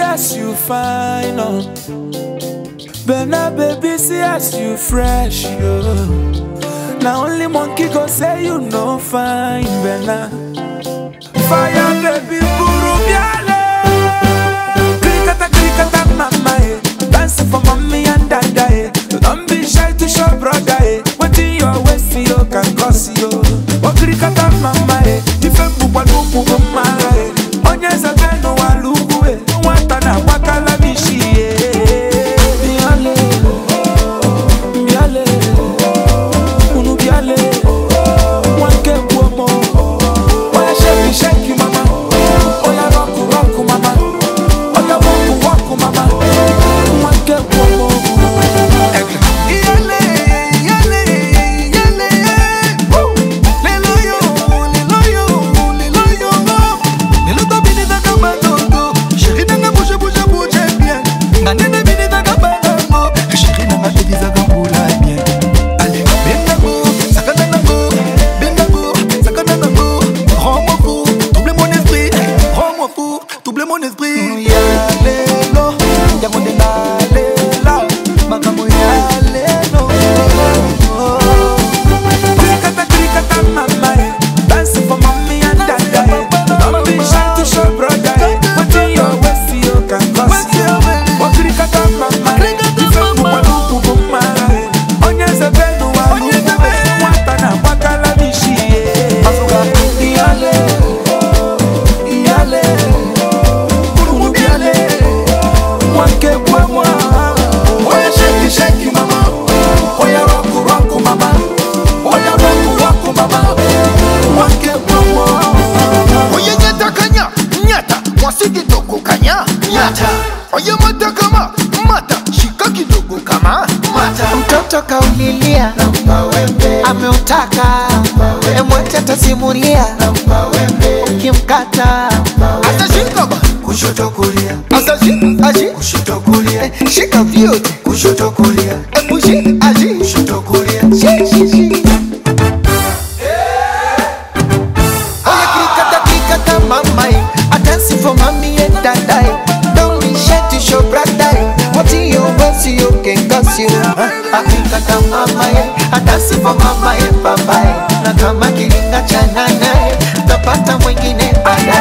as you fine, oh. Bena baby, see as you fresh, yo. Now only monkey go say you no fine, Bena. Fire baby, buru biale. Krikata krikata mama, eh. Dance for mommy and dada, eh. Don't be shy to show brother, eh. Wetin your waist you can cause you. Oh krikata mama, eh. Ife mbukwa lupu mama, eh. Onye zabenu walugu, eh. Nwata na wakala bishi, eh. Biale, biale, unu biale. Wanke buomo. Oya shake shake mama. Oya rock rock mama. Oya walk walk mama. Wanke buomo. Iyale, iyale, iyale, woo. Lelo yo, lelo yo, lelo yo. Lelo to bini taka balogo. Chérie nanga bouge, bouge, bouge bien. Nga nene bini taka balongo. Chérie nanga baby zaka mbula bien. Allez, benga go, sakana nango. Benga go, sakana nango. Rends-moi fou, double mon esprit. Rends-moi fou, double mon esprit. Ya lelo, ya monde na lela. Makambo ya lelo. Krikata krikata mama eh. Dance for mommy and dada eh. Don't be shy to show brother eh. Wetin your waist you can cause you. Oh krikata mama eh. Ife mbukwa lupu mama eh. Onye zebenu walugu eh. Nwata na wakala bishi eh. Iyale, iyale, unu biale. Wanke bwemwa. Oya shake shake mama. Oya rock rock mama. Oya rock rock mama. Wanke bwemwa. Oye nyata kanya, nyata, mwasi kidogo kanya, nyata. Oye mata kama, mata, shika kidogo kama, mata. mtoto kaulilia ameutaka emwete atasimulia ukimkata Asa shika ba, kushoto kulia asa shika, ashi, kushoto kulia shika vyote. kushoto kulia Ebu shi, ashi, kushoto kulia shi, shi, shi. Oye krikata, krikata mamai, I dance for mommy and daddy. Don't be shy to show brother. What you want, you can cause you. I think I can mama yeah. I dance for mama and papa. Na kama kilinga cha nana, tapata mwingine baadaye.